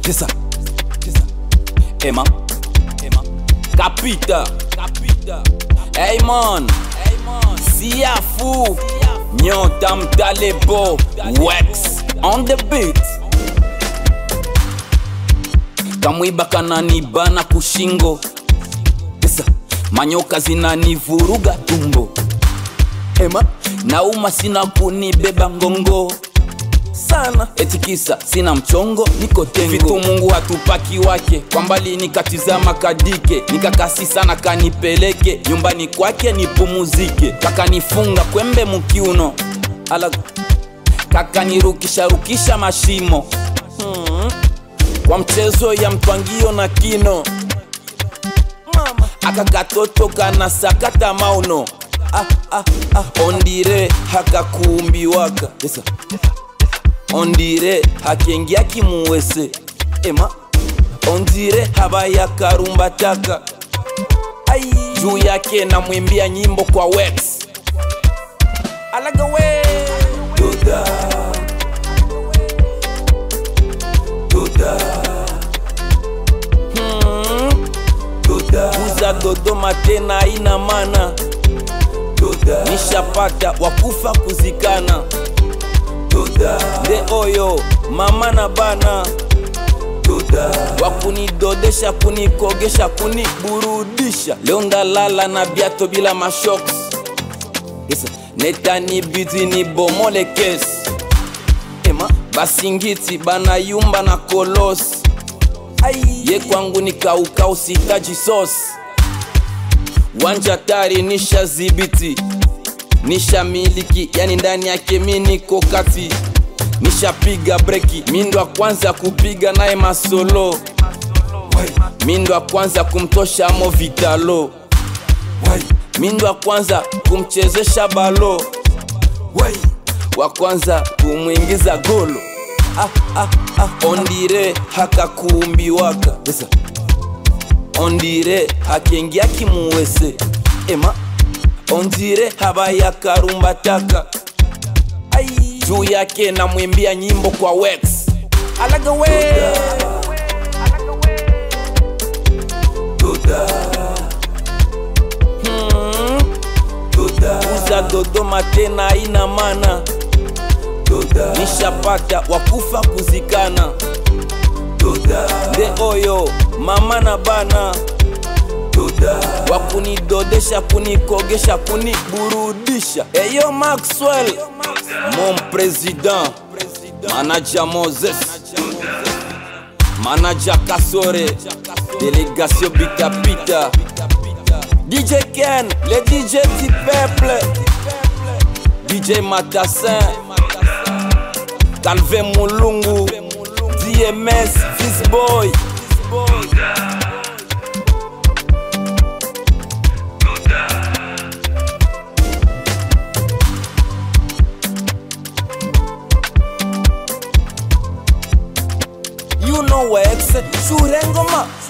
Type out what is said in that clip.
Cheza. Cheza. Ema. Ema. Kapita. Kapita. Hey man. Hey man. Siafu. Nyota mtalebo. Wax. On the beat. Kamwiba kananibana kushingo. Cheza. Manyoka zinanivuruga tumbo. Ema. Nauma sina kunibeba ngongo sana etikisa sina mchongo niko tengo vitu mungu hatupaki wake kwa mbali nikatizama kadike nikakasi sana kanipeleke nyumbani kwake nipumuzike kakanifunga kwembe mukiuno ala kakanirukisha rukisha mashimo hmm. kwa mchezo ya mtwangio na kino Mama. akakatoto kana sakata mauno ah, ah, ah. ondire hakakuumbiwaka yes, ondire hakengia kimuwese ema ondire habaya karumbataka ai juu yake namwimbia nyimbo kwa wex alagawe Duda. Duda. Hmm. Duda. kuza dodoma tena ina mana Duda. nishapata wakufa kuzikana Duda. nde oyo mama na bana Duda. wakunidodesha kunikogesha kuniburudisha leo ndalala na biato bila mashoks yes. netanibidi nibomole kesi ema basingiti banayumba na kolosi ye kwangu ni kaukau sitaji sosi wanja tari nisha zibiti nisha miliki yani ndani yake mi niko kati nishapiga breki mindo wa kwanza kupiga naye masolo mindo wa kwanza kumtosha mo vitalo mindo wa kwanza kumchezesha balo wa kwanza kumwingiza golo ah, ah, ah. ondire hakakuumbiwaka yes. ondire hakengia kimuwese ema ondire habaya karumbataka ai juu yake namwimbia nyimbo kwa wex alagawe Hmm. kuza dodoma tena ina mana nishapata wakufa kuzikana nde oyo mama na bana wakunidodesha kunikogesha kuniburudisha eyo maxwell mon president manaja moses manaja kasore delegation bitapita dj ken le dj du peuple dj matassin calve mulungu dms fisboy you know wex shure ngoma